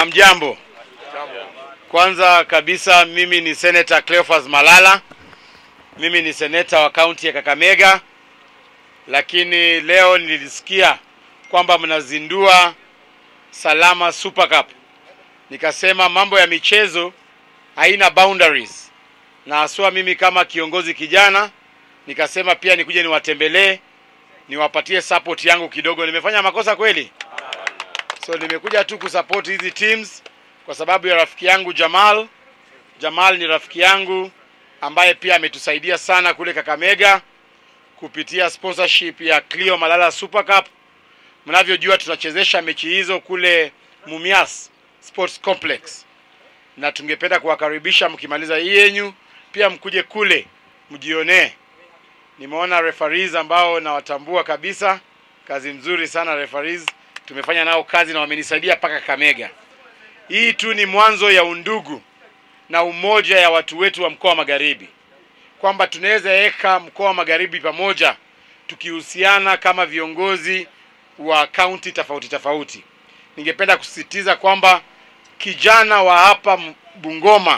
Hamjambo. Kwanza kabisa mimi ni Senator Cleophas Malala. Mimi ni seneta wa kaunti ya Kakamega, lakini leo nilisikia kwamba mnazindua Salama Super Cup. Nikasema mambo ya michezo haina boundaries, na haswa mimi kama kiongozi kijana nikasema pia nikuje niwatembelee, niwapatie support yangu kidogo. Nimefanya makosa kweli? So nimekuja tu kusupport hizi teams kwa sababu ya rafiki yangu Jamal. Jamal ni rafiki yangu ambaye pia ametusaidia sana kule Kakamega kupitia sponsorship ya Clio Malala Super Cup. Mnavyojua tunachezesha mechi hizo kule Mumias Sports Complex, na tungependa kuwakaribisha mkimaliza hii yenyu pia mkuje kule mjionee. Nimeona referees ambao nawatambua kabisa, kazi mzuri sana referees, tumefanya nao kazi na wamenisaidia mpaka Kakamega. Hii tu ni mwanzo ya undugu na umoja ya watu wetu wa mkoa wa Magharibi, kwamba tunaweza weka mkoa wa Magharibi pamoja tukihusiana kama viongozi wa kaunti tofauti tofauti. Ningependa kusisitiza kwamba kijana wa hapa Bungoma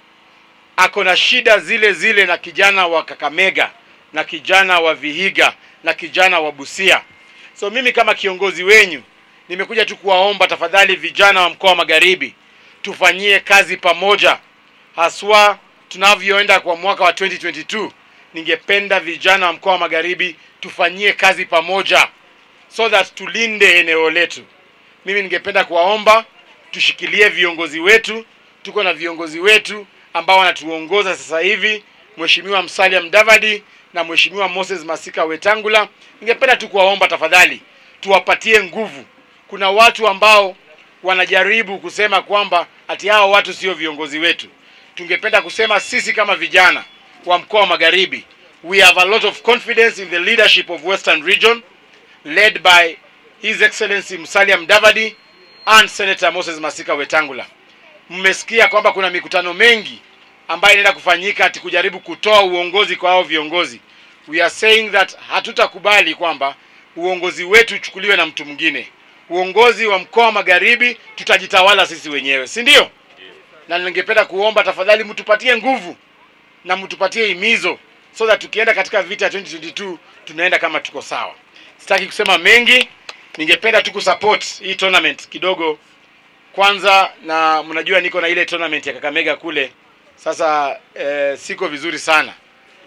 ako na shida zile zile na kijana wa Kakamega na kijana wa Vihiga na kijana wa Busia. So mimi kama kiongozi wenyu nimekuja tu kuwaomba tafadhali, vijana wa mkoa wa Magharibi, tufanyie kazi pamoja, haswa tunavyoenda kwa mwaka wa 2022. Ningependa vijana wa mkoa wa Magharibi tufanyie kazi pamoja, so that tulinde eneo letu. Mimi ningependa kuwaomba tushikilie viongozi wetu. Tuko na viongozi wetu ambao wanatuongoza sasa hivi, Mheshimiwa Musalia Mudavadi na Mheshimiwa Moses Masika Wetangula. Ningependa tu kuwaomba tafadhali, tuwapatie nguvu. Kuna watu ambao wanajaribu kusema kwamba ati hao watu sio viongozi wetu. Tungependa kusema sisi kama vijana wa mkoa wa Magharibi, we have a lot of confidence in the leadership of Western Region led by His Excellency Musalia Mudavadi and Senator Moses Masika Wetangula. Mmesikia kwamba kuna mikutano mengi ambayo inaenda kufanyika ati kujaribu kutoa uongozi kwa hao viongozi. We are saying that hatutakubali kwamba uongozi wetu uchukuliwe na mtu mwingine. Uongozi wa mkoa wa Magharibi tutajitawala sisi wenyewe, si ndio? Na ningependa kuomba tafadhali, mtupatie nguvu na mtupatie himizo so that tukienda katika vita ya 2022 tunaenda kama tuko sawa. Sitaki kusema mengi, ningependa tu kusupport hii tournament kidogo kwanza, na mnajua niko na ile tournament ya Kakamega kule sasa. Eh, siko vizuri sana,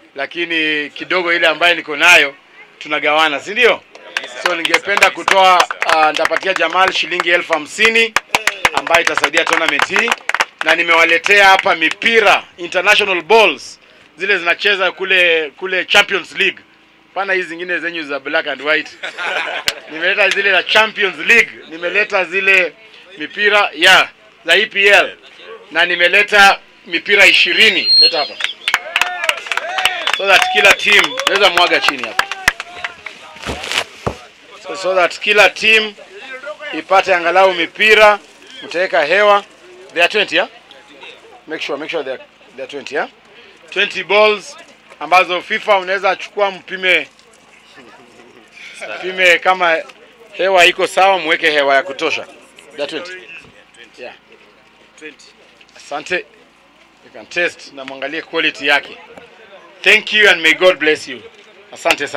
lakini kidogo ile ambayo niko nayo tunagawana, si ndio? So ningependa kutoa uh, nitapatia Jamal shilingi elfu hamsini ambayo itasaidia tournament hii, na nimewaletea hapa mipira international balls zile zinacheza kule kule Champions League, pana hizi zingine zenyu za black and white. Nimeleta zile za Champions League, nimeleta zile mipira ya za EPL na nimeleta mipira ishirini. Leta hapa so that kila team naweza mwaga chini hapa so, so that kila team ipate angalau mipira, mtaweka hewa. They are 20 yeah? Make sure, make sure they are, they are 20 yeah? 20 balls ambazo FIFA unaweza chukua mpime mpime kama hewa iko sawa, mweke hewa ya kutosha. They are 20. Yeah. Asante. You can test na mwangalie quality yake. Thank you and may God bless you. Asante sana.